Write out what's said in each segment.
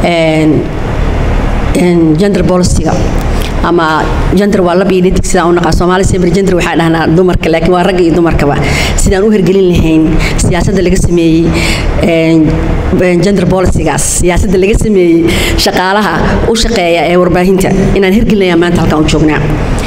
gender policyga ama gender waa lab iyo dhadig sidaan u naqaa soomaali saber gender waxaa dhahnaa dumarka laakiin waa ragga iyo dumarkaba sidaan u hirgelin lahayn siyaasadda laga sameeyey gender policygaas siyaasadda laga sameeyey shaqaalaha u shaqeeya ee warbaahinta inaan hirgelinaya maanta halkaan u joognaa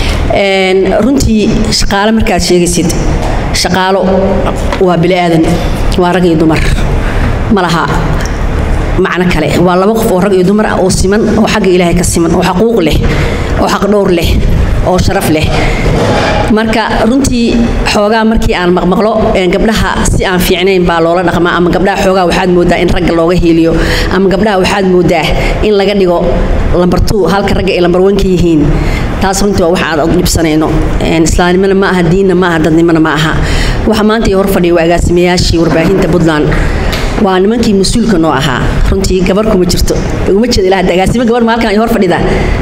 runtii shaqaale markaad sheegaysid shaqaalo waa bili aadan waa rag iyo dumar ma laha macno kale waa laba qof oo rag iyo dumar ah oo siman oo xagga ilaahay ka siman oo xaquuq leh oo xaq dhowr leh oo sharaf leh marka runtii xoogaa markii aan maqmaqlo gabdhaha si aan fiicnayn baa loola dhaqmaa ama gabdhaha xoogaa waxaad moodaa in ragga looga hiiliyo ama gabdhaha waxaad moodaa in laga dhigo lambar two halka ragga ay lambar one ka yihiin taas runtii waa waxa aad dhibsanayno islaamnimona ma aha diinna ma aha dadnimona ma aha waxa maanta ii hor fadhiya waa agaasimayaashii warbaahinta puntland waa nimankii mas-uulka noo ahaa runtii gabar kuma jirto uma jeeda ilaa agaasimo gabar maalkan ay hor fadhida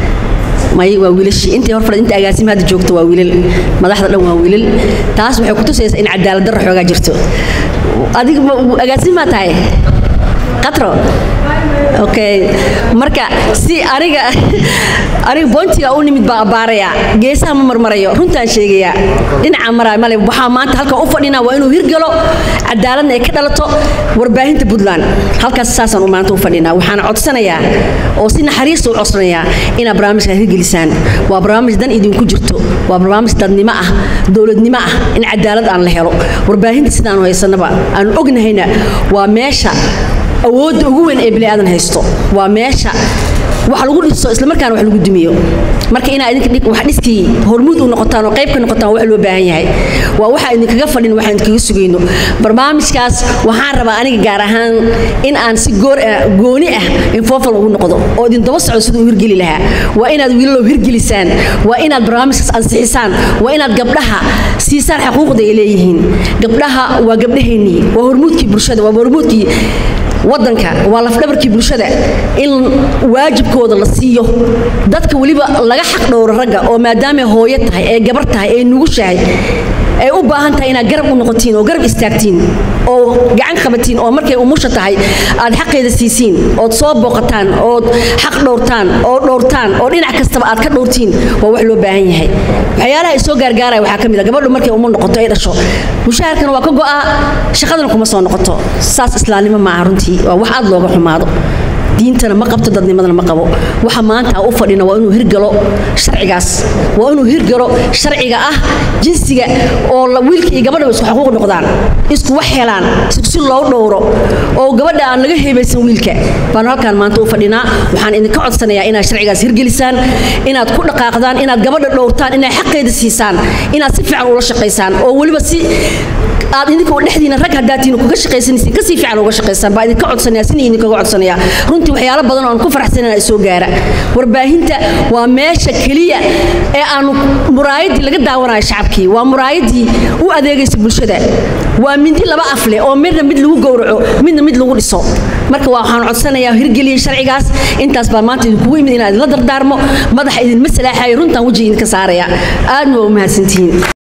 may waa wiilashii intii hor fadhida inta agaasimo hadda joogto waa wiilal madaxda dhan waa wiilal taas waxay ku tusaysaa in cadaalad darro xoogaa jirto adiga agaasimaa tahay qatro okay marka si aniga aniga boontiga u nimid baa abbaaraya geesaha ma marmarayo runtaan sheegayaa dhinaca maraa male waxaa maanta halkan u fadhinaa waa inuu hirgalo cadaaladna ay ka dhalato warbaahinta puntland halkaas saasaan maanta u fadhinaa waxaana codsanayaa oo si naxariista u codsanayaa inaad barnaamijka hirgelisaan waa barnaamij dan idinku jirto waa barnaamij dadnimo ah dowladnimo ah in cadaalad aan la helo warbaahinta sidaanu haysanaba aan ognahayna waa meesha awoodda ugu weyn ee biniaadan haysto waa meesha wax lagu dhiso islamarkaana wax lagu dumiyo marka inaa idinka wax dhiskii hormuud u noqotaan oo qayb ka noqotaan wax loo baahan yahay waa waxa idinkaga fadhin waxaan idinkaga sugayno barnaamijkaas waxaan rabaa aniga gaar ahaan in aan si goor gooni ah infofal ugu noqdo oo idin daba socdo siduu u hirgeli lahaa waa inaad wiilalow hirgelisaan waa inaad barnaamijkaas ansixisaan waa inaad gabdhaha siisaan xaquuqda ay leeyihiin gabdhaha waa gabdhaheennii waa hormuudkii bulshada waa hormuudkii wadanka waa lafdhabarkii bulshada in waajibkooda la siiyo dadka weliba laga xaq dhowro ragga oo maadaamay hooyo tahay ee gabar tahay ee nugushahay ay u baahan tahay inaad garab u noqotiin oo garab istaagtiin oo gacan qabatiin oo markay umusha tahay aad xaqeeda siisiin ood soo booqataan ood xaq dhowrtaan oo dhowrtaan oo dhinac kastaba aad ka dhowrtiin waa wax loo baahan yahay waxyaalaha ay soo gaargaaraya waxaa ka mid a gabadhu markay umu noqoto ay dhasho mushaharkana waa ka go'aa shaqadana kuma soo noqoto saas islaamnimo ma aha runtii waa wax aad looga xumaado diintana ma qabto dadnimadana ma qabo waxa maanta u fadhina waa inuu hirgalo sharcigaas waa inuu hirgalo sharciga ah jinsiga oo wiilka iyo gabadha isku xaquuq noqdaan isku wax helaan si loo dhowro oo gabadha aan laga heebaysan wiilka baanu halkaan maanta u fadhinaa waxaan idinka codsanayaa inaad sharcigaas hirgelisaan inaad ku dhaqaaqdaan inaad gabadha dhowrtaan inaad xaqeeda siisaan inaad si fiican ula shaqaysaan oo weliba si aad idinka dhexdiina rag hadaatiin kuga shaqaysanaysiin kasii fiican uga shaqaysaan baa idinka codsanaya sina idinkaga codsanaya runtii waxyaalo badan oo aan ku faraxsanana soo gaara warbaahinta waa meesha keliya ee aanu muraayadii laga daawanayo shacabkii waa muraayadii u adeegaysa bulshada waa mindi laba af leh oo midna mid lagu gowraco midna mid lagu dhiso marka waxaan codsanayaa hirgeliyey sharcigaas intaas baa maanta idinkugu yimid inaan idinla dardaarmo madaxa idinma salaaxayo runtaan wejiga idinka saaraya aadna waa u mahadsantihiin